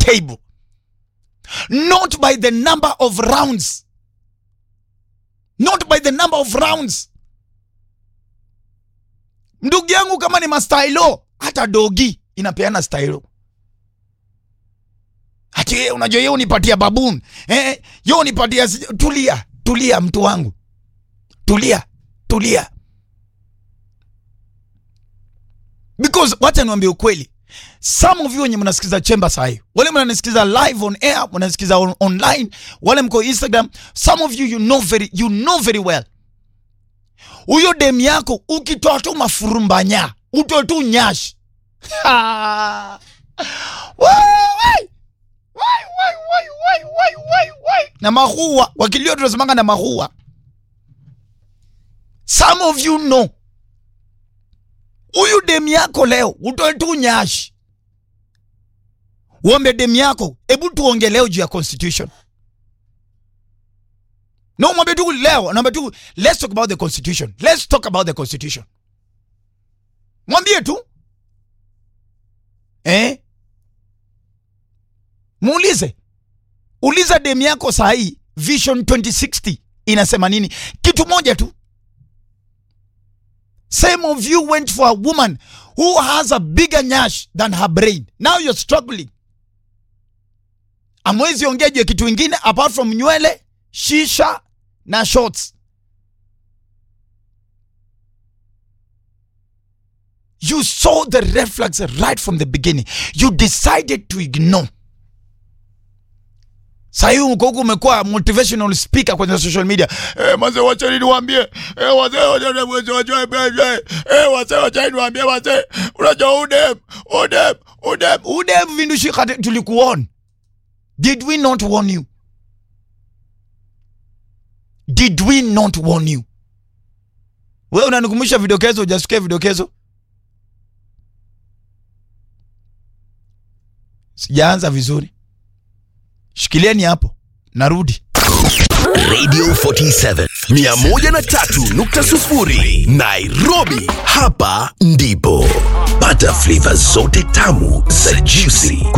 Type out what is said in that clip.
table not by the number of rounds not by the number of rounds ndugu yangu kama ni mastailo hata dogi inapeana stailo hati yeye unajua yeye unipatia baboon eh, yeye unipatia sij- tulia tulia mtu wangu tulia tulia because wacha niwambie ukweli some of you wenye mnasikiza chemba sahi wale mnanisikiza live on air mnanisikiza on, online wale mko instagram some of you you know very, you know very well huyo dem yako ukitoa tu mafurumbanya utoe tu nyashi Ha! Wai! Wai, wai, wai, wai, wai, wai, wai. na mahua wakilio tunasemanga na mahua some of you know huyu dem yako leo utoe tu nyashi uombe dem yako hebu tuonge leo juu ya constitution no mwambie tu leo naombe tu let's talk about the constitution let's talk about the constitution mwambie tu eh? muulize uliza dem yako sahii vision 2060 inasema nini kitu moja tu Some of you went for a woman who has a bigger nyash than her brain. Now you're struggling. Amwezi ongea juu ya kitu ingine apart from nywele, shisha na shorts. You saw the red flags right from the beginning. You decided to ignore. Sahii uko huku umekuwa motivational speaker kwenye social media. Eh, mazee wacheni niwaambie. Eh, wazee wacheni wazee wacheni eh, wazee wacheni niwaambie wazee. Unajua udem, udem, udem, udem vindushi kate tulikuon. Did we not warn you? Did we not warn you? Wewe unanikumbusha vidokezo, hujasikia vidokezo? Sijaanza vizuri. Shikilieni hapo, narudi. Radio 47 103.0 Nairobi. Hapa ndipo pata flavor zote tamu za juicy